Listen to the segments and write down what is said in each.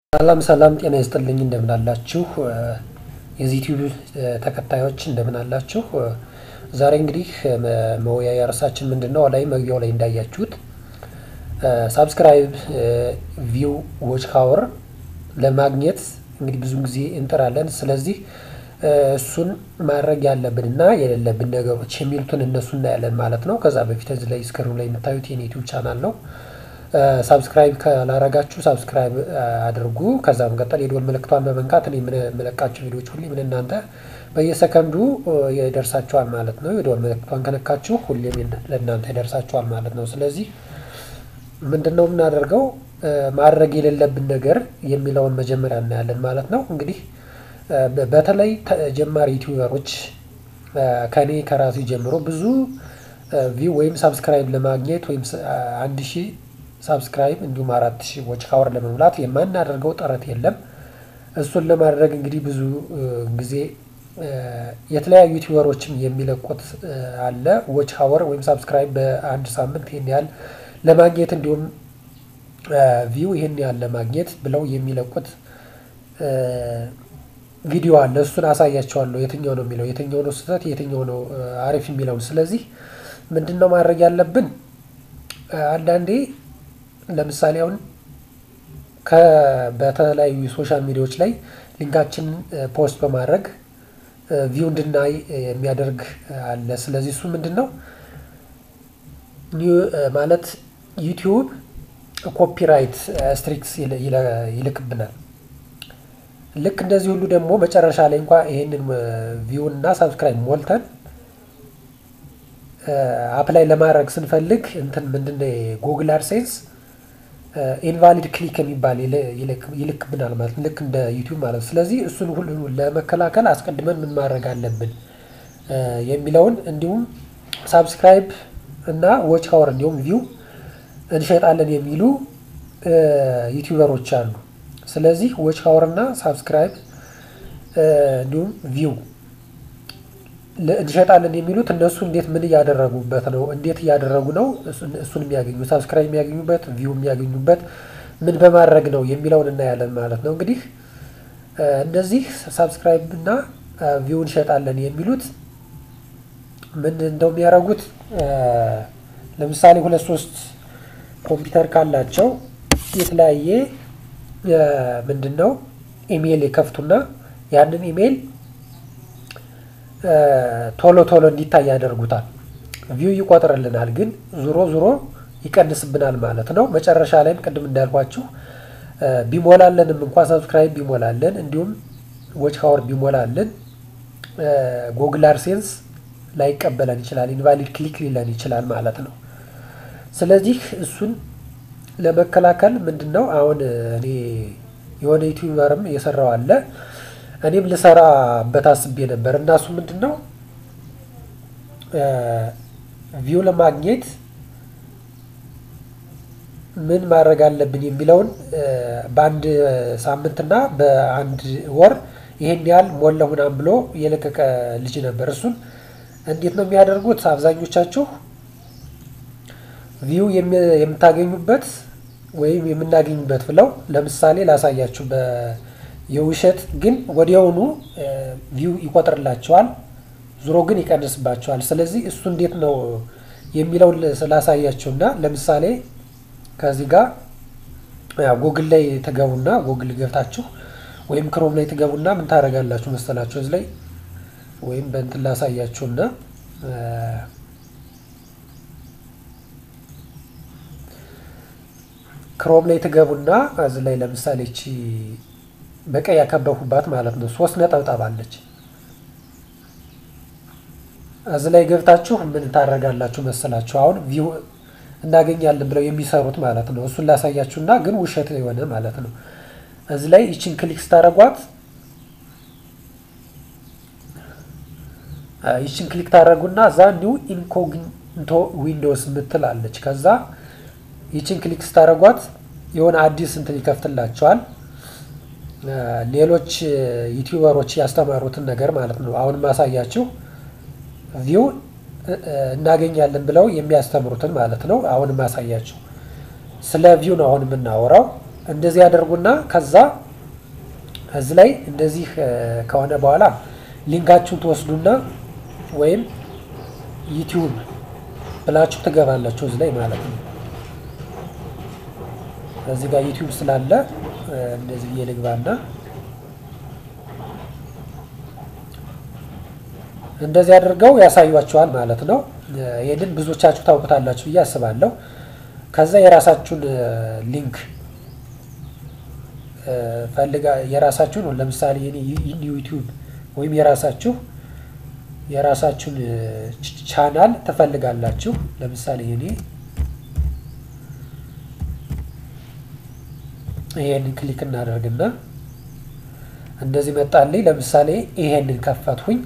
ሰላም ሰላም ጤና ይስጥልኝ እንደምን አላችሁ የዚህ ዩቲዩብ ተከታዮች እንደምን አላችሁ? ዛሬ እንግዲህ መወያያ ርዕሳችን ምንድነው? ላይ መግቢያው ላይ እንዳያችሁት ሳብስክራይብ ቪው ዎች ሀወር ለማግኘት እንግዲህ ብዙ ጊዜ እንጥራለን። ስለዚህ እሱን ማድረግ ያለብን እና የሌለብን ነገሮች የሚሉትን እነሱ እናያለን ማለት ነው። ከዛ በፊት እዚህ ላይ ስክሪኑ ላይ የምታዩት የኔ ዩቲዩብ ቻናል ነው። ሳብስክራይብ ካላረጋችሁ ሳብስክራይብ አድርጉ። ከዛ መቀጠል የደወል ምልክቷን በመንካት እኔ የምለቃቸው ቪዲዮዎች ሁሌ ምን እናንተ በየሰከንዱ ይደርሳችኋል ማለት ነው። የደወል ምልክቷን ከነካችሁ ሁሌም ለእናንተ ይደርሳችኋል ማለት ነው። ስለዚህ ምንድን ነው የምናደርገው? ማድረግ የሌለብን ነገር የሚለውን መጀመሪያ እናያለን ማለት ነው። እንግዲህ በተለይ ጀማሪ ዩቲዩበሮች ከኔ ከራሴ ጀምሮ ብዙ ቪው ወይም ሳብስክራይብ ለማግኘት ወይም አንድ ሺህ ሳብስክራይብ እንዲሁም አራት ሺህ ዎች ሀወር ለመሙላት የማናደርገው ጥረት የለም። እሱን ለማድረግ እንግዲህ ብዙ ጊዜ የተለያዩ ዩቲዩበሮችም የሚለቁት አለ ዎች ሀወር ወይም ሳብስክራይብ በአንድ ሳምንት ይህን ያህል ለማግኘት እንዲሁም ቪው ይህን ያህል ለማግኘት ብለው የሚለቁት ቪዲዮ አለ። እሱን አሳያቸዋለሁ። የትኛው ነው የሚለው የትኛው ነው ስህተት የትኛው ነው አሪፍ የሚለውን። ስለዚህ ምንድን ነው ማድረግ ያለብን? አንዳንዴ ለምሳሌ አሁን በተለያዩ ሶሻል ሚዲያዎች ላይ ሊንካችን ፖስት በማድረግ ቪው እንድናይ የሚያደርግ አለ። ስለዚህ እሱ ምንድን ነው ማለት ዩቲዩብ ኮፒራይት ስትሪክስ ይልክብናል። ልክ እንደዚህ ሁሉ ደግሞ መጨረሻ ላይ እንኳ ይሄንን ቪው እና ሳብስክራይብ ሞልተን አፕላይ ለማድረግ ስንፈልግ እንትን ምንድነው ጉግል አድሴንስ ኢንቫሊድ ክሊክ የሚባል ይልክብናል ማለት ልክ እንደ ዩቲዩብ ማለት ነው። ስለዚህ እሱን ሁሉ ለመከላከል አስቀድመን ምን ማድረግ አለብን የሚለውን እንዲሁም ሳብስክራይብ እና ዎች ሀወር እንዲሁም ቪው እንሸጣለን የሚሉ ዩቲዩበሮች አሉ። ስለዚህ ዎች ሀወር እና ሳብስክራይብ እንዲሁም ቪው እንሸጣለን የሚሉት እነሱ እንዴት ምን እያደረጉበት ነው? እንዴት እያደረጉ ነው እሱን የሚያገኙ ሳብስክራይብ የሚያገኙበት ቪው የሚያገኙበት ምን በማድረግ ነው የሚለውን እናያለን ማለት ነው። እንግዲህ እነዚህ ሳብስክራይብ እና ቪው እንሸጣለን የሚሉት ምን እንደው የሚያደርጉት ለምሳሌ ሁለት ሶስት ኮምፒውተር ካላቸው የተለያየ ምንድን ነው ኢሜይል የከፍቱና ያንን ኢሜይል ቶሎ ቶሎ እንዲታይ ያደርጉታል። ቪው ይቆጥርልናል፣ ግን ዙሮ ዙሮ ይቀንስብናል ማለት ነው። መጨረሻ ላይም ቅድም እንዳልኳችሁ ቢሞላለንም እንኳ ሰብስክራይብ ቢሞላለን እንዲሁም ዎች ሀወር ቢሞላልን ጎግል አድሴንስ ላይቀበለን ይችላል፣ ኢንቫሊድ ክሊክ ሊለን ይችላል ማለት ነው። ስለዚህ እሱን ለመከላከል ምንድን ነው አሁን እኔ የሆነ ዩቲዩበርም የሰራው አለ እኔም ልሰራበት አስቤ ነበር እና እሱ ምንድን ነው ቪው ለማግኘት ምን ማድረግ አለብን የሚለውን በአንድ ሳምንትና በአንድ ወር ይሄን ያህል ሞላ ሁናም ብሎ የለቀቀ ልጅ ነበር። እሱን እንዴት ነው የሚያደርጉት? አብዛኞቻችሁ ቪው የምታገኙበት ወይም የምናገኙበት ብለው ለምሳሌ ላሳያችሁ የውሸት ግን ወዲያውኑ ቪው ይቆጥርላቸዋል፣ ዙሮ ግን ይቀንስባቸዋል። ስለዚህ እሱ እንዴት ነው የሚለውን ስላሳያቸው እና ለምሳሌ ከዚህ ጋር ጉግል ላይ ትገቡና ጉግል ገብታችሁ ወይም ክሮም ላይ ትገቡና ምን ታደርጋላችሁ መሰላችሁ እዚህ ላይ ወይም በእንትን ላሳያችሁና ክሮም ላይ ትገቡና እዚህ ላይ ለምሳሌ እቺ በቀይ ያከበኩባት ማለት ነው። ሶስት ነጠብጣብ አለች። እዚህ ላይ ገብታችሁ ምን ታደርጋላችሁ መሰላችሁ? አሁን ቪው እናገኛለን ብለው የሚሰሩት ማለት ነው። እሱን ላሳያችሁና ግን ውሸት የሆነ ማለት ነው። እዚህ ላይ ይችን ክሊክ ስታደርጓት ይችን ክሊክ ታደርጉና እዛ ኒው ኢንኮግኒቶ ዊንዶውስ ምትል አለች። ከዛ ይችን ክሊክ ስታደርጓት የሆነ አዲስ እንትን ይከፍትላቸዋል። ሌሎች ዩቲዩበሮች ያስተማሩትን ነገር ማለት ነው። አሁን ማሳያችሁ ቪው እናገኛለን ብለው የሚያስተምሩትን ማለት ነው። አሁን ማሳያችሁ ስለ ቪው ነው አሁን የምናወራው። እንደዚህ ያደርጉና ከዛ እዚህ ላይ እንደዚህ ከሆነ በኋላ ሊንካችሁን ትወስዱና ወይም ዩቲዩብ ብላችሁ ትገባላችሁ እዚህ ላይ ማለት ነው። እዚህ ጋር ዩቲዩብ ስላለ እንደዚህ ብዬ ልግባና እንደዚህ አድርገው ያሳዩአችኋል ማለት ነው። ይህንን ብዙዎቻችሁ ታውቁታላችሁ ብዬ አስባለሁ። ከዛ የራሳችሁን ሊንክ ፈልጋ የራሳችሁን ለምሳሌ ዩቲዩብ ወይም የራሳችሁ የራሳችሁን ቻናል ትፈልጋላችሁ። ለምሳሌ እኔ ይሄንን ክሊክ እናደርግና እንደዚህ መጣልኝ። ለምሳሌ ይሄንን ከፈትሁኝ።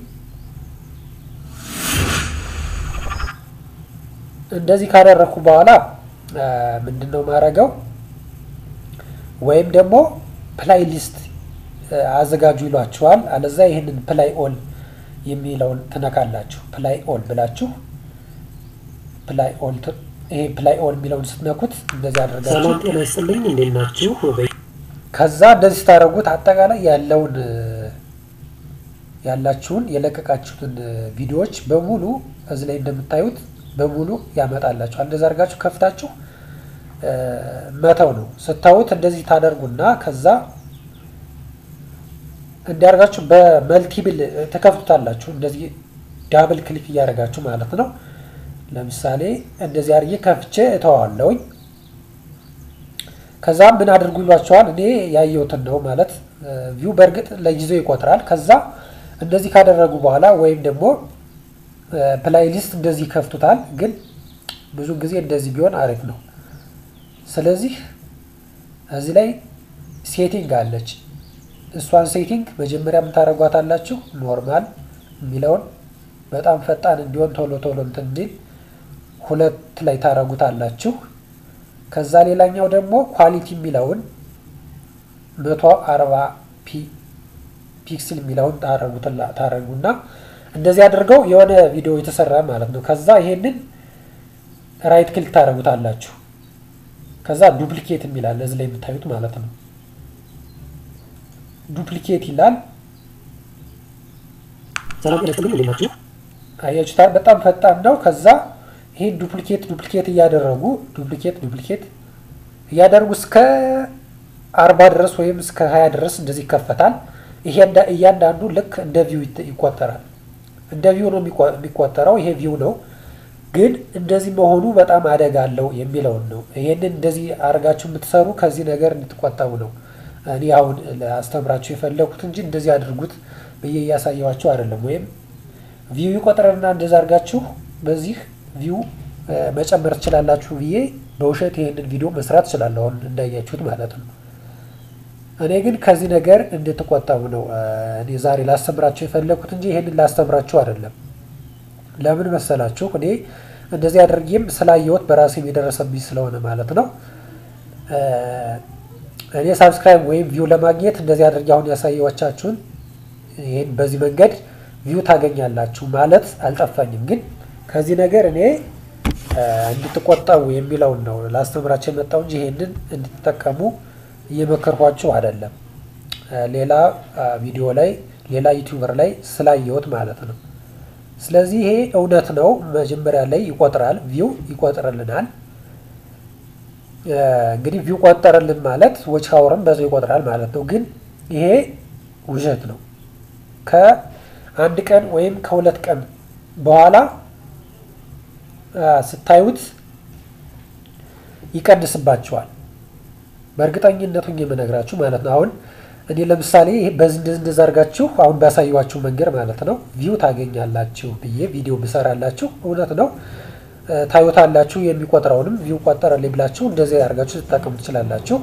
እንደዚህ ካደረግኩ በኋላ ምንድን ነው ማድረገው? ወይም ደግሞ ፕላይ ሊስት አዘጋጁ ይሏችኋል። አለዛ ይህንን ፕላይ ኦል የሚለውን ትነካላችሁ። ፕላይ ኦል ብላችሁ ፕላይ ኦል ይሄ ፕላይ ኦል የሚለውን ስትነኩት እንደዚህ አድርጋችሁ ሰላም ጤና ይስጥልኝ፣ እንዴት ናችሁ? ከዛ እንደዚህ ስታደርጉት አጠቃላይ ያለውን ያላችሁን የለቀቃችሁትን ቪዲዮዎች በሙሉ እዚህ ላይ እንደምታዩት በሙሉ ያመጣላችኋል። እንደዚህ አድርጋችሁ ከፍታችሁ መተው ነው። ስታዩት እንደዚህ ታደርጉና ከዛ እንዲያደርጋችሁ በመልቲብል ተከፍቱታላችሁ። እንደዚህ ዳብል ክሊክ እያደረጋችሁ ማለት ነው። ለምሳሌ እንደዚህ አድርጌ ከፍቼ እተዋለሁኝ። ከዛ ምን አድርጉ ይሏቸዋል። እኔ ያየሁትን ነው ማለት ቪው በእርግጥ ለጊዜው ይቆጥራል። ከዛ እንደዚህ ካደረጉ በኋላ ወይም ደግሞ ፕላይሊስት እንደዚህ ይከፍቱታል። ግን ብዙ ጊዜ እንደዚህ ቢሆን አሪፍ ነው። ስለዚህ እዚህ ላይ ሴቲንግ አለች። እሷን ሴቲንግ መጀመሪያ የምታደርጓታላችሁ ኖርማል የሚለውን በጣም ፈጣን እንዲሆን ቶሎ ቶሎ እንትን እንዲል ሁለት ላይ ታደርጉታላችሁ። ከዛ ሌላኛው ደግሞ ኳሊቲ የሚለውን መቶ አርባ ፒክስል የሚለውን ታደርጉና እንደዚህ አድርገው የሆነ ቪዲዮ የተሰራ ማለት ነው። ከዛ ይሄንን ራይት ክሊክ ታደርጉታላችሁ። ከዛ ዱፕሊኬት የሚላል እዚህ ላይ የምታዩት ማለት ነው። ዱፕሊኬት ይላል። ሰላም ጤና ይስጥልኝ፣ እንዴት ናችሁ? አያችሁታል። በጣም ፈጣን ነው። ከዛ ይሄን ዱፕሊኬት ዱፕሊኬት እያደረጉ ዱፕሊኬት ዱፕሊኬት እያደረጉ እስከ አርባ ድረስ ወይም እስከ ሀያ ድረስ እንደዚህ ይከፈታል። ይሄ እያንዳንዱ ልክ እንደ ቪው ይቆጠራል። እንደ ቪው ነው የሚቆጠረው። ይሄ ቪው ነው፣ ግን እንደዚህ መሆኑ በጣም አደጋ አለው የሚለውን ነው። ይሄንን እንደዚህ አድርጋችሁ የምትሰሩ ከዚህ ነገር እንድትቆጠቡ ነው እኔ አሁን አስተምራችሁ የፈለኩት እንጂ እንደዚህ አድርጉት ብዬ እያሳየዋችሁ አይደለም። ወይም ቪው ይቆጥረና እንደዛ አድርጋችሁ በዚህ ቪው መጨመር ትችላላችሁ ብዬ በውሸት ይሄንን ቪዲዮ መስራት እችላለሁ፣ አሁን እንዳያችሁት ማለት ነው። እኔ ግን ከዚህ ነገር እንድትቆጠቡ ነው እኔ ዛሬ ላስተምራችሁ የፈለኩት እንጂ ይሄንን ላስተምራችሁ አይደለም። ለምን መሰላችሁ? እኔ እንደዚህ አድርጌም ስላየሁት በራሴም የደረሰብኝ ስለሆነ ማለት ነው። እኔ ሳብስክራይብ ወይም ቪው ለማግኘት እንደዚህ አድርጌ አሁን ያሳየኋቻችሁን ይህን በዚህ መንገድ ቪው ታገኛላችሁ ማለት አልጠፋኝም። ግን ከዚህ ነገር እኔ እንድትቆጠቡ የሚለውን ነው ላስተምራችሁ የመጣው እንጂ ይሄንን እንድትጠቀሙ እየመከርኳችሁ አይደለም። ሌላ ቪዲዮ ላይ ሌላ ዩቲዩበር ላይ ስላየሁት ማለት ነው። ስለዚህ ይሄ እውነት ነው። መጀመሪያ ላይ ይቆጥራል፣ ቪው ይቆጥርልናል። እንግዲህ ቪው ቆጠረልን ማለት ዎች ሀወርም በዛው ይቆጥራል ማለት ነው። ግን ይሄ ውሸት ነው። ከአንድ ቀን ወይም ከሁለት ቀን በኋላ ስታዩት ይቀንስባቸዋል። በእርግጠኝነቱን የምነግራችሁ ማለት ነው። አሁን እኔ ለምሳሌ በዚህ እንደዛ አድርጋችሁ አሁን ባሳየኋችሁ መንገድ ማለት ነው ቪው ታገኛላችሁ ብዬ ቪዲዮ ብሰራላችሁ እውነት ነው ታዩታላችሁ። የሚቆጥረውንም ቪው ቆጠረልኝ ብላችሁ እንደዚህ አድርጋችሁ ልትጠቀሙ ትችላላችሁ።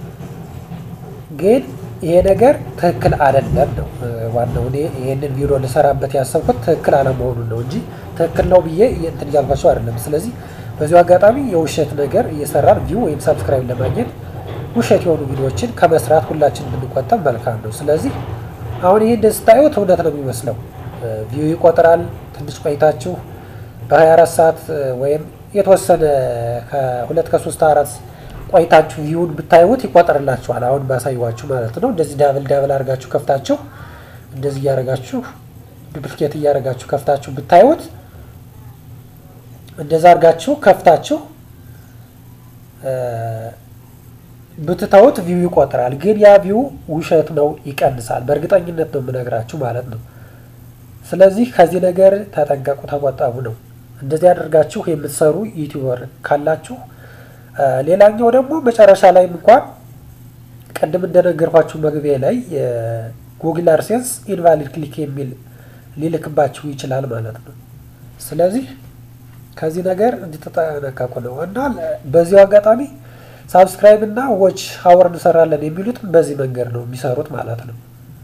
ግን ይሄ ነገር ትክክል አይደለም ነው ዋናው። እኔ ይሄንን ቪዲዮ ልሰራበት ያሰብኩት ትክክል አለመሆኑን ነው እንጂ ትክክል ነው ብዬ እንትን እያልኳቸው አይደለም። ስለዚህ በዚሁ አጋጣሚ የውሸት ነገር እየሰራን ቪው ወይም ሰብስክራይብ ለማግኘት ውሸት የሆኑ ቪዲዮዎችን ከመስራት ሁላችን ብንቆጠብ መልካም ነው። ስለዚህ አሁን ይሄ እንደዚህ ስታዩት እውነት ነው የሚመስለው። ቪው ይቆጥራል። ትንሽ ቆይታችሁ በ24 ሰዓት ወይም የተወሰነ ከሁለት ከሶስት አራት ቆይታችሁ ቪውን ብታዩት ይቆጠርላችኋል። አሁን ባሳዩዋችሁ ማለት ነው። እንደዚህ ዳብል ዳብል አድርጋችሁ ከፍታችሁ እንደዚህ እያደረጋችሁ ዱፕሊኬት እያደረጋችሁ ከፍታችሁ ብታዩት እንደዛ አድርጋችሁ ከፍታችሁ ብትተውት ቪው ይቆጥራል። ግን ያ ቪው ውሸት ነው፣ ይቀንሳል። በእርግጠኝነት ነው የምነግራችሁ ማለት ነው። ስለዚህ ከዚህ ነገር ተጠንቀቁ፣ ተቆጠቡ ነው። እንደዚህ አድርጋችሁ የምትሰሩ ዩቲዩበር ካላችሁ፣ ሌላኛው ደግሞ መጨረሻ ላይም እንኳን ቅድም እንደነገርኳችሁ መግቢያ ላይ ጉግል አድሴንስ ኢንቫሊድ ክሊክ የሚል ሊልክባችሁ ይችላል ማለት ነው። ስለዚህ ከዚህ ነገር እንድትጠነቀቁ ነው እና በዚሁ አጋጣሚ ሳብስክራይብ እና ዎች ሀወር እንሰራለን የሚሉትም በዚህ መንገድ ነው የሚሰሩት ማለት ነው።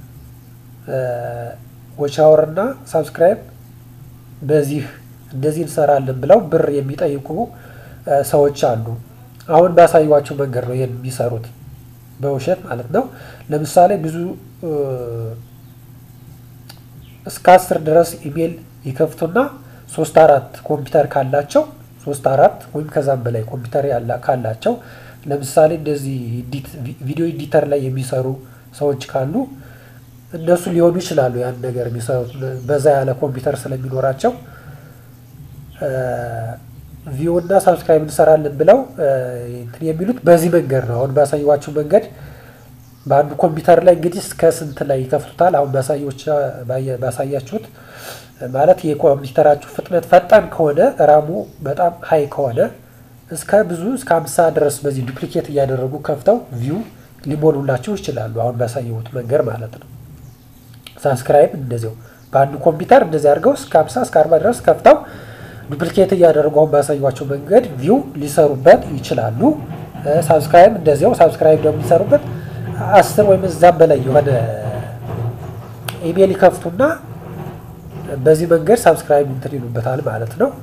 ዎች ሀወር እና ሳብስክራይብ በዚህ እንደዚህ እንሰራለን ብለው ብር የሚጠይቁ ሰዎች አሉ። አሁን ባሳዩዋቸው መንገድ ነው ይህን የሚሰሩት በውሸት ማለት ነው። ለምሳሌ ብዙ እስከ አስር ድረስ ኢሜል ይከፍቱና ሶስት አራት ኮምፒውተር ካላቸው ሶስት አራት ወይም ከዛም በላይ ኮምፒውተር ካላቸው ለምሳሌ እንደዚህ ቪዲዮ ኤዲተር ላይ የሚሰሩ ሰዎች ካሉ እነሱ ሊሆኑ ይችላሉ። ያን ነገር የሚሰሩት በዛ ያለ ኮምፒውተር ስለሚኖራቸው ቪው እና ሳብስክራይብ እንሰራለን ብለው እንትን የሚሉት በዚህ መንገድ ነው። አሁን ባሳየዋችሁ መንገድ በአንዱ ኮምፒውተር ላይ እንግዲህ እስከ ስንት ላይ ይከፍቱታል። አሁን ባሳያችሁት ማለት የኮምፒውተራችሁ ፍጥነት ፈጣን ከሆነ ራሙ በጣም ሀይ ከሆነ እስከ ብዙ እስከ አምሳ ድረስ በዚህ ዱፕሊኬት እያደረጉ ከፍተው ቪው ሊሞሉላችሁ ይችላሉ። አሁን ባሳየሁት መንገድ ማለት ነው። ሳብስክራይብ እንደዚያው በአንዱ ኮምፒውተር እንደዚህ አድርገው እስከ አምሳ እስከ አርባ ድረስ ከፍተው ዱፕሊኬት እያደረጉ አሁን ባሳዩቸው መንገድ ቪው ሊሰሩበት ይችላሉ። ሳብስክራይብ እንደዚያው ሳብስክራይብ ደግሞ ሊሰሩበት አስር ወይም እዛም በላይ የሆነ ኢሜል ይከፍቱና በዚህ መንገድ ሳብስክራይብ እንትን ይሉበታል ማለት ነው።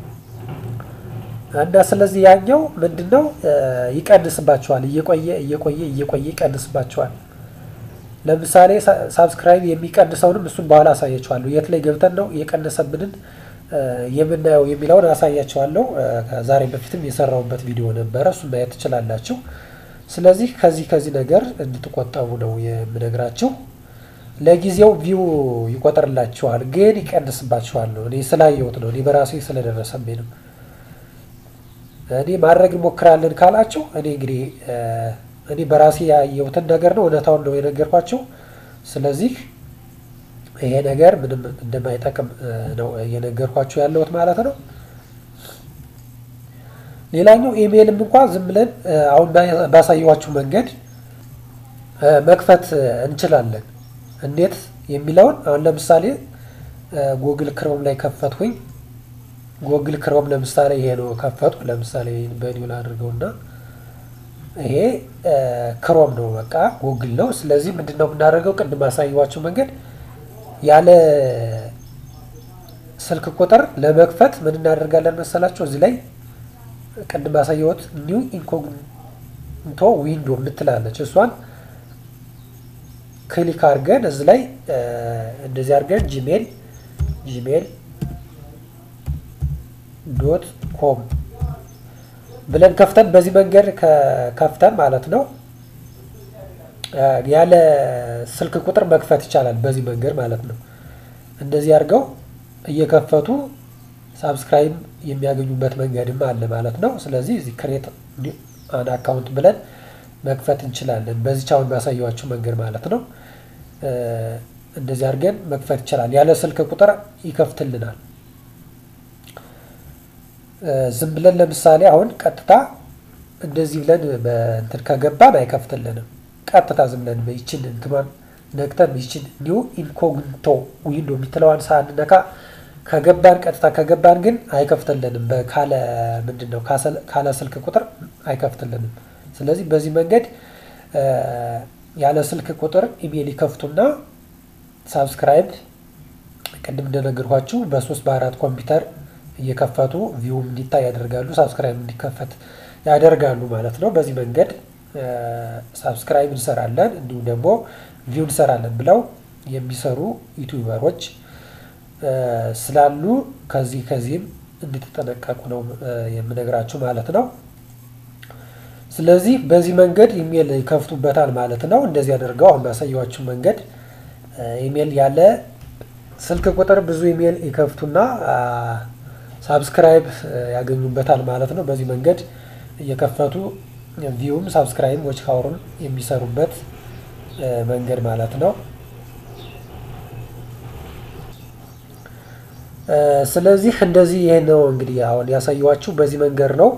እና ስለዚህ ያኛው ምንድን ነው ይቀንስባቸዋል፣ እየቆየ እየቆየ እየቆየ ይቀንስባቸዋል። ለምሳሌ ሳብስክራይብ የሚቀንሰውንም እሱን በኋላ አሳያቸዋለሁ። የት ላይ ገብተን ነው የቀነሰብንን የምናየው የሚለውን አሳያቸዋለሁ። ከዛሬ በፊትም የሰራውበት ቪዲዮ ነበረ፣ እሱን ማየት ትችላላችሁ። ስለዚህ ከዚህ ከዚህ ነገር እንድትቆጠቡ ነው የምነግራችሁ። ለጊዜው ቪው ይቆጠርላችኋል፣ ግን ይቀንስባችኋል ነው። እኔ ስላየሁት ነው፣ እኔ በራሴ ስለደረሰብኝ ነው። እኔ ማድረግ እንሞክራለን ካላችሁ እኔ እንግዲህ እኔ በራሴ ያየሁትን ነገር ነው፣ እውነታውን ነው የነገርኳቸው። ስለዚህ ይሄ ነገር ምንም እንደማይጠቅም ነው እየነገርኳቸው ያለሁት ማለት ነው። ሌላኛው ኢሜይልም እንኳ ዝም ብለን አሁን ባሳየዋችሁ መንገድ መክፈት እንችላለን። እንዴት የሚለውን አሁን ለምሳሌ ጉግል ክሮም ላይ ከፈትኩኝ። ጉግል ክሮም ለምሳሌ ይሄ ነው ከፈትኩ። ለምሳሌ በኒውል አድርገውና ይሄ ክሮም ነው፣ በቃ ጉግል ነው። ስለዚህ ምንድን ነው የምናደርገው? ቅድም ባሳየዋችሁ መንገድ ያለ ስልክ ቁጥር ለመክፈት ምን እናደርጋለን መሰላቸው? እዚህ ላይ ቅድም ባሳየሁት ኒው ኢንኮግኒቶ ዊንዶ የምትላለች እሷን ክሊክ አድርገን እዚህ ላይ እንደዚህ አድርገን ጂሜል ጂሜል ዶት ኮም ብለን ከፍተን በዚህ መንገድ ከፍተን ማለት ነው ያለ ስልክ ቁጥር መክፈት ይቻላል። በዚህ መንገድ ማለት ነው። እንደዚህ አድርገው እየከፈቱ ሳብስክራይብ የሚያገኙበት መንገድም አለ ማለት ነው። ስለዚህ እዚህ ክሬት አን አካውንት ብለን መክፈት እንችላለን። በዚች አሁን ባሳየዋችሁ መንገድ ማለት ነው። እንደዚህ አድርገን መክፈት ይችላል። ያለ ስልክ ቁጥር ይከፍትልናል። ዝም ብለን ለምሳሌ አሁን ቀጥታ እንደዚህ ብለን በእንትን ከገባን አይከፍትልንም። ቀጥታ ዝም ብለን ይችን እንትኗን ነክተን ይችን ኒው ኢንኮግኒቶ ዊንዶ የሚትለዋን ሳንነካ ከገባን ቀጥታ ከገባን ግን አይከፍትልንም። ካለ ምንድን ነው ካለ ስልክ ቁጥር አይከፍትልንም። ስለዚህ በዚህ መንገድ ያለ ስልክ ቁጥር ኢሜል ይከፍቱና ሳብስክራይብ ቅድም እንደነገርኳችሁ በሶስት በአራት ኮምፒውተር እየከፈቱ ቪውም እንዲታይ ያደርጋሉ። ሳብስክራይብ እንዲከፈት ያደርጋሉ ማለት ነው። በዚህ መንገድ ሳብስክራይብ እንሰራለን እንዲሁም ደግሞ ቪው እንሰራለን ብለው የሚሰሩ ዩቲዩበሮች ስላሉ ከዚህ ከዚህም እንድትጠነቀቁ ነው የምነግራችሁ ማለት ነው። ስለዚህ በዚህ መንገድ ኢሜል ይከፍቱበታል ማለት ነው። እንደዚህ አድርገው አሁን ባሳየኋችሁ መንገድ ኢሜል ያለ ስልክ ቁጥር ብዙ ኢሜል ይከፍቱና ሳብስክራይብ ያገኙበታል ማለት ነው። በዚህ መንገድ እየከፈቱ ቪውም ሳብስክራይብ ዎች ካወሩን የሚሰሩበት መንገድ ማለት ነው። ስለዚህ እንደዚህ ይሄ ነው እንግዲህ አሁን ያሳየኋችሁ በዚህ መንገድ ነው።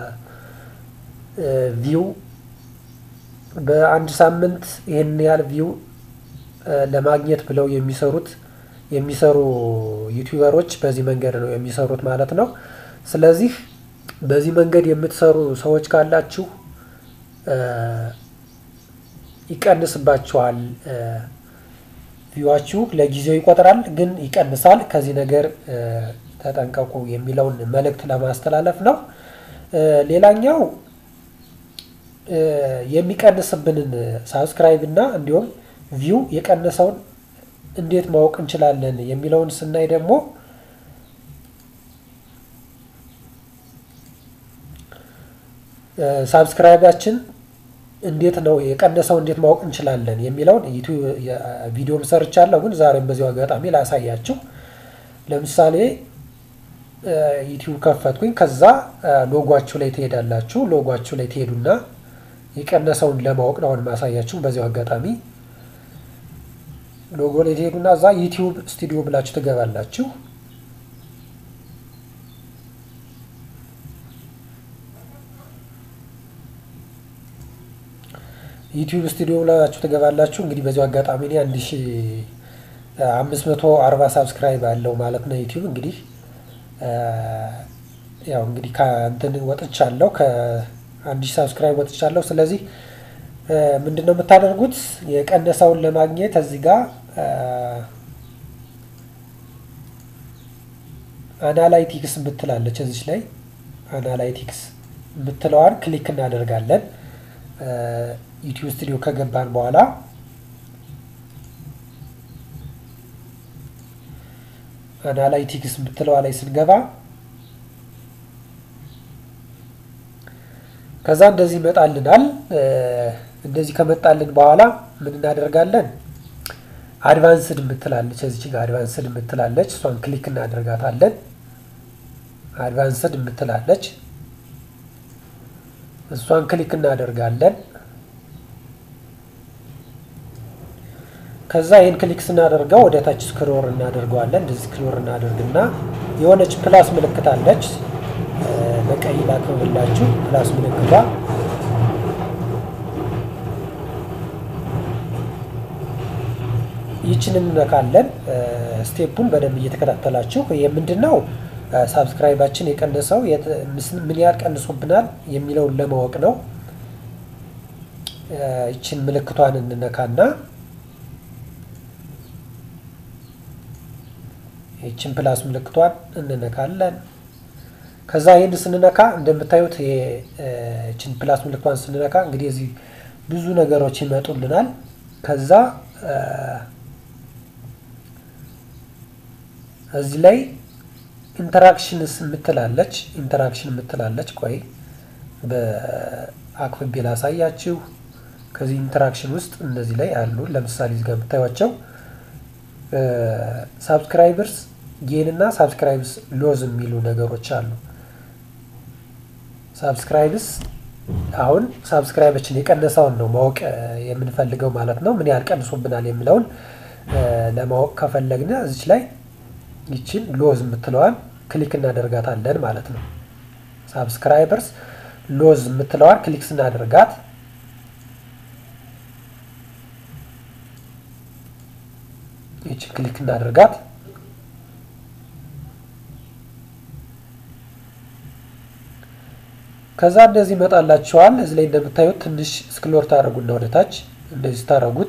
ቪው በአንድ ሳምንት ይህን ያህል ቪው ለማግኘት ብለው የሚሰሩት የሚሰሩ ዩቲዩበሮች በዚህ መንገድ ነው የሚሰሩት ማለት ነው። ስለዚህ በዚህ መንገድ የምትሰሩ ሰዎች ካላችሁ ይቀንስባችኋል። ቪዋችሁ ለጊዜው ይቆጥራል፣ ግን ይቀንሳል። ከዚህ ነገር ተጠንቀቁ የሚለውን መልእክት ለማስተላለፍ ነው። ሌላኛው የሚቀንስብንን ሳብስክራይብ እና እንዲሁም ቪው የቀነሰውን እንዴት ማወቅ እንችላለን የሚለውን ስናይ ደግሞ ሳብስክራይባችን እንዴት ነው የቀነሰው እንዴት ማወቅ እንችላለን የሚለውን ቪዲዮም ሰርቻለሁ፣ ግን ዛሬም በዚሁ አጋጣሚ ላሳያችሁ። ለምሳሌ ዩቲዩብ ከፈትኩኝ። ከዛ ሎጓችሁ ላይ ትሄዳላችሁ። ሎጓችሁ ላይ ትሄዱና የቀነሰውን ለማወቅ ነው አሁን ማሳያችሁ። በዚሁ አጋጣሚ ሎጎ ላይ ትሄዱና እዛ ዩቲዩብ ስቱዲዮ ብላችሁ ትገባላችሁ። ዩቲዩብ ስቱዲዮ ብላችሁ ትገባላችሁ። እንግዲህ በዚሁ አጋጣሚ እኔ አንድ ሺ አምስት መቶ አርባ ሳብስክራይብ አለው ማለት ነው ዩቲዩብ እንግዲህ ያው እንግዲህ ከእንትን ወጥቻለሁ ከአንድ ሺህ ሳብስክራይብ ወጥቻለሁ። ስለዚህ ምንድን ነው የምታደርጉት? የቀነሰውን ለማግኘት እዚህ ጋር አናላይቲክስ የምትላለች እዚች ላይ አናላይቲክስ የምትለዋን ክሊክ እናደርጋለን። ዩቲዩብ ስቱዲዮ ከገባን በኋላ አናላይቲክስ የምትለዋ ላይ ስንገባ ከዛ እንደዚህ ይመጣልናል። እንደዚህ ከመጣልን በኋላ ምን እናደርጋለን? አድቫንስድ የምትላለች እዚች ጋር አድቫንስድ የምትላለች እሷን ክሊክ እናደርጋታለን። አድቫንስድ የምትላለች እሷን ክሊክ እናደርጋለን። ከዛ ይህን ክሊክ ስናደርገው ወደ ታች ስክሮር እናደርገዋለን። እንደዚህ ስክሮር እናደርግና የሆነች ፕላስ ምልክት አለች በቀይ ላክብላችሁ ፕላስ ምልክቷ ይችን እንነካለን። ስቴፑን በደንብ እየተከታተላችሁ የምንድን ነው ሳብስክራይባችን የቀነሰው ምን ያህል ቀንሶብናል የሚለውን ለማወቅ ነው። ይችን ምልክቷን እንነካና ይችን ፕላስ ምልክቷን እንነካለን። ከዛ ይህን ስንነካ እንደምታዩት ይችን ፕላስ ምልክቷን ስንነካ እንግዲህ እዚህ ብዙ ነገሮች ይመጡልናል። ከዛ እዚህ ላይ ኢንተራክሽንስ የምትላለች ኢንተራክሽን የምትላለች ቆይ በአክፍቤ ላሳያችሁ። ከዚህ ኢንተራክሽን ውስጥ እነዚህ ላይ አሉ። ለምሳሌ እዚህ ጋር የምታዩቸው ሳብስክራይበርስ ጌን እና ሳብስክራይብስ ሎዝ የሚሉ ነገሮች አሉ። ሳብስክራይብስ አሁን ሳብስክራይባችን የቀነሰውን ነው ማወቅ የምንፈልገው ማለት ነው። ምን ያህል ቀንሶብናል የሚለውን ለማወቅ ከፈለግን እዚች ላይ ይችን ሎዝ የምትለዋን ክሊክ እናደርጋታለን ማለት ነው። ሳብስክራይበርስ ሎዝ የምትለዋን ክሊክ ስናደርጋት ይችን ክሊክ እናደርጋት ከዛ እንደዚህ ይመጣላችኋል። እዚህ ላይ እንደምታዩት ትንሽ ስክሎር ታደረጉና ወደ ታች እንደዚህ ታደረጉት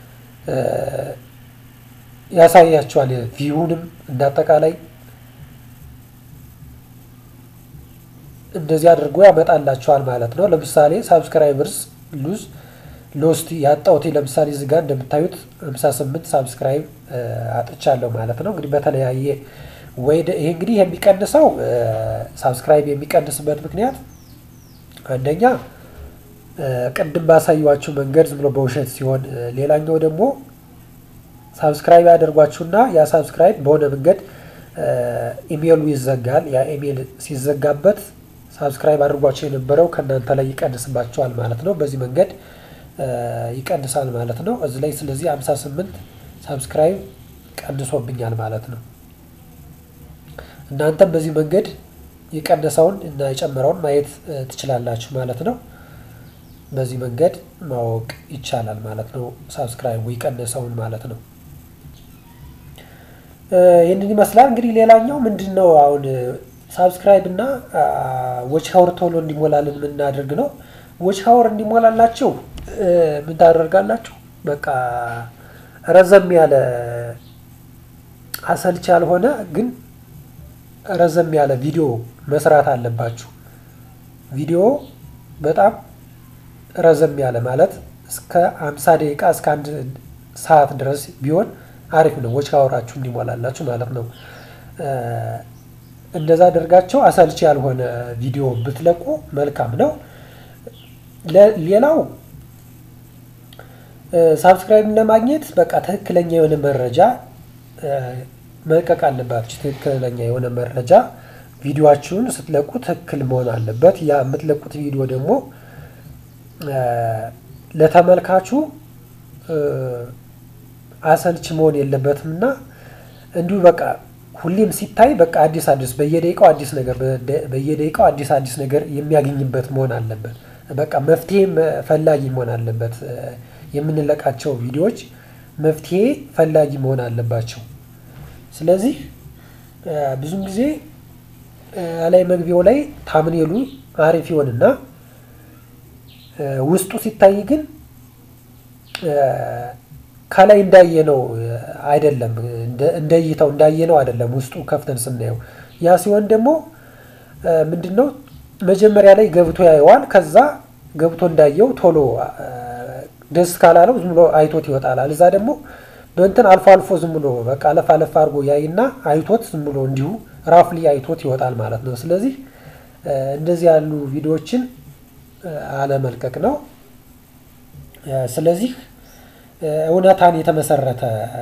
ያሳያችኋል። ቪውንም እንዳጠቃላይ እንደዚህ አድርጎ ያመጣላችኋል ማለት ነው። ለምሳሌ ሳብስክራይበርስ ሉዝ ሎስት ያጣሁት ለምሳሌ እዚህ ጋር እንደምታዩት 58 ሳብስክራይብ አጥቻለሁ ማለት ነው። እንግዲህ በተለያየ ወይ ይሄ እንግዲህ የሚቀንሰው ሳብስክራይብ የሚቀንስበት ምክንያት አንደኛ ቅድም ባሳዩዋችሁ መንገድ ዝም ብሎ በውሸት ሲሆን፣ ሌላኛው ደግሞ ሳብስክራይብ ያደርጓችሁና ያ ሳብስክራይብ በሆነ መንገድ ኢሜይሉ ይዘጋል። ያ ኢሜይል ሲዘጋበት ሳብስክራይብ አድርጓቸው የነበረው ከእናንተ ላይ ይቀንስባቸዋል ማለት ነው። በዚህ መንገድ ይቀንሳል ማለት ነው እዚህ ላይ። ስለዚህ 58 ሳብስክራይብ ቀንሶብኛል ማለት ነው። እናንተም በዚህ መንገድ የቀነሰውን እና የጨመረውን ማየት ትችላላችሁ ማለት ነው። በዚህ መንገድ ማወቅ ይቻላል ማለት ነው። ሳብስክራይቡ የቀነሰውን ማለት ነው። ይህንን ይመስላል እንግዲህ። ሌላኛው ምንድን ነው አሁን ሳብስክራይብ እና ዎች ሀወር ቶሎ እንዲሞላልን የምናደርግ ነው። ዎች ሀወር እንዲሞላላችሁ ምን ታደርጋላችሁ? በቃ ረዘም ያለ አሰልች ያልሆነ ግን ረዘም ያለ ቪዲዮ መስራት አለባችሁ። ቪዲዮ በጣም ረዘም ያለ ማለት እስከ አምሳ ደቂቃ እስከ አንድ ሰዓት ድረስ ቢሆን አሪፍ ነው። ዎች ሀወራችሁ እንዲሞላላችሁ ማለት ነው። እንደዛ አደርጋቸው አሰልች ያልሆነ ቪዲዮ ብትለቁ መልካም ነው። ሌላው ሳብስክራይብ ለማግኘት በቃ ትክክለኛ የሆነ መረጃ መልቀቅ አለባችሁ። ትክክለኛ የሆነ መረጃ ቪዲዮችሁን ስትለቁ ትክክል መሆን አለበት። ያ የምትለቁት ቪዲዮ ደግሞ ለተመልካቹ አሰልች መሆን የለበትም እና እንዲሁ በቃ ሁሌም ሲታይ በቃ አዲስ አዲስ በየደቂቃው አዲስ ነገር በየደቂቃው አዲስ አዲስ ነገር የሚያገኝበት መሆን አለበት። በቃ መፍትሄ ፈላጊ መሆን አለበት። የምንለቃቸው ቪዲዮዎች መፍትሄ ፈላጊ መሆን አለባቸው። ስለዚህ ብዙም ጊዜ ላይ መግቢያው ላይ ታምኔሉ አሪፍ ይሆንና ውስጡ ሲታይ ግን ከላይ እንዳየነው አይደለም፣ እንደ እይታው እንዳየነው አይደለም። ውስጡ ከፍተን ስናየው ያ ሲሆን ደግሞ ምንድን ነው መጀመሪያ ላይ ገብቶ ያየዋል። ከዛ ገብቶ እንዳየው ቶሎ ደስ ካላለው ዝም ብሎ አይቶት ይወጣላል። እዛ ደግሞ በእንትን አልፎ አልፎ ዝም ብሎ በቃ አለፍ አለፍ አድርጎ ያይና አይቶት ዝም ብሎ እንዲሁ ራፍሊ አይቶት ይወጣል ማለት ነው። ስለዚህ እንደዚህ ያሉ ቪዲዮዎችን አለመልቀቅ ነው። ስለዚህ እውነታን የተመሰረተ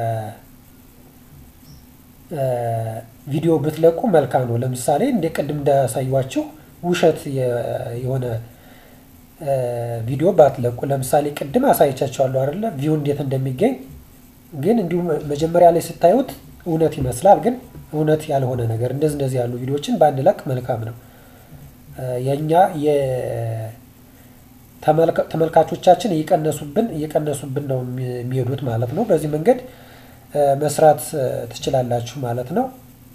ቪዲዮ ብትለቁ መልካም ነው። ለምሳሌ እንደ ቅድም እንዳሳዩዋችሁ ውሸት የሆነ ቪዲዮ ባትለቁ። ለምሳሌ ቅድም አሳይቻችኋለሁ አይደለ? ቪው እንዴት እንደሚገኝ ግን እንዲሁም መጀመሪያ ላይ ስታዩት እውነት ይመስላል፣ ግን እውነት ያልሆነ ነገር እንደዚህ እንደዚህ ያሉ ቪዲዮዎችን ባንለቅ መልካም ነው። የእኛ ተመልካቾቻችን እየቀነሱብን እየቀነሱብን ነው የሚሄዱት ማለት ነው። በዚህ መንገድ መስራት ትችላላችሁ ማለት ነው።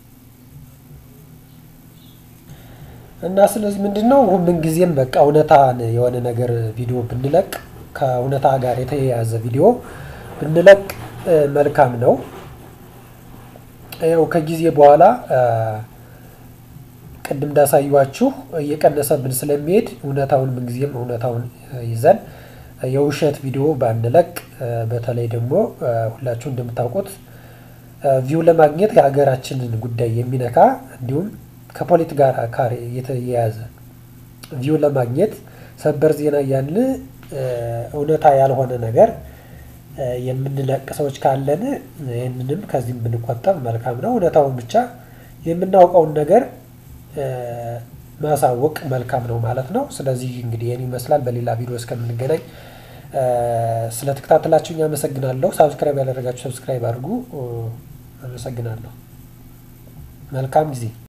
እና ስለዚህ ምንድን ነው ምንጊዜም በቃ እውነታን የሆነ ነገር ቪዲዮ ብንለቅ ከእውነታ ጋር የተያያዘ ቪዲዮ ብንለቅ መልካም ነው። ያው ከጊዜ በኋላ ቅድም እንዳሳዩዋችሁ እየቀነሰብን ስለሚሄድ እውነታውን ምንጊዜም እውነታውን ይዘን የውሸት ቪዲዮ ባንለቅ፣ በተለይ ደግሞ ሁላችሁ እንደምታውቁት ቪው ለማግኘት የሀገራችንን ጉዳይ የሚነካ እንዲሁም ከፖለቲካ ጋር የተያያዘ ቪው ለማግኘት ሰበር ዜና እያልን እውነታ ያልሆነ ነገር የምንለቅ ሰዎች ካለን ይህንንም ከዚህም ብንቆጠብ መልካም ነው። እውነታውን ብቻ የምናውቀውን ነገር ማሳወቅ መልካም ነው ማለት ነው። ስለዚህ እንግዲህ ይህን ይመስላል። በሌላ ቪዲዮ እስከምንገናኝ ስለተከታተላችሁኝ አመሰግናለሁ። ሳብስክራይብ ያላደረጋችሁ ሰብስክራይብ አድርጉ። አመሰግናለሁ። መልካም ጊዜ